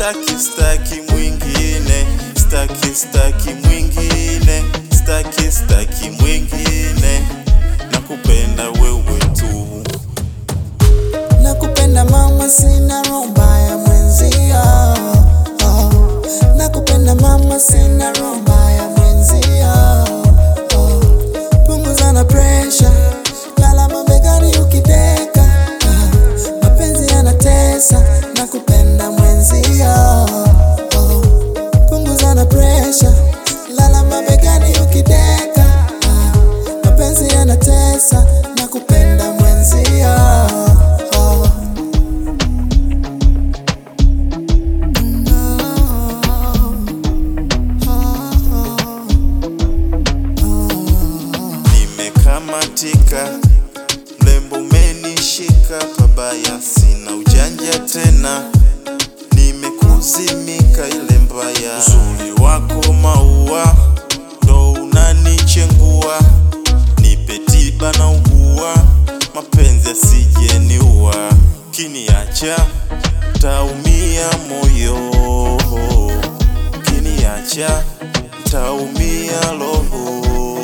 staki staki mwingine staki staki mwingine staki staki mwingine nakupenda wewe tu Nakupenda mama, sina roho mbaya mwenzia. Oh, nakupenda mama, sina roho mbaya mwenzia. Oh, punguza na pressure, lala mabegani ukideka. Ah, mapenzi yanatesa, nakupenda mwenzia. Oh, punguza na pressure, lala mabegani ukideka. Ah, mapenzi yanatesa, nakupenda mwenzia. Oh. nimekamatika mlembo umenishika pabaya sina ujanja tena nimekuzimika ile mbaya uzuri wako maua ndo unanichengua nipe tiba na ugua mapenzi asijeniua kiniacha taumia moyo kiniacha taumia roho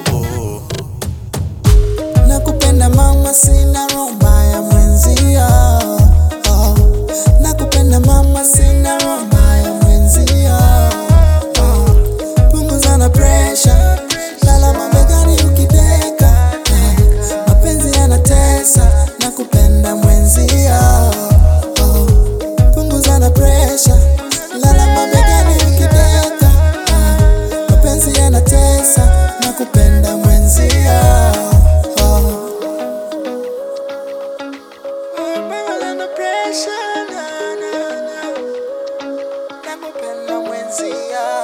Nakupenda mama, sina roho mbaya mwenzia. Oh, nakupenda mama, sina roho mbaya mwenzia. Oh, punguza na pressure, lala mabegani ukideka. Ah, mapenzi yanatesa, nakupenda mwenzia. Oh, punguza na pressure, lala mabegani ukideka. Ah, mapenzi yanatesa, nakupenda mwenzia. Oh. Under pressure, na, na, na. Nakupenda mwenzia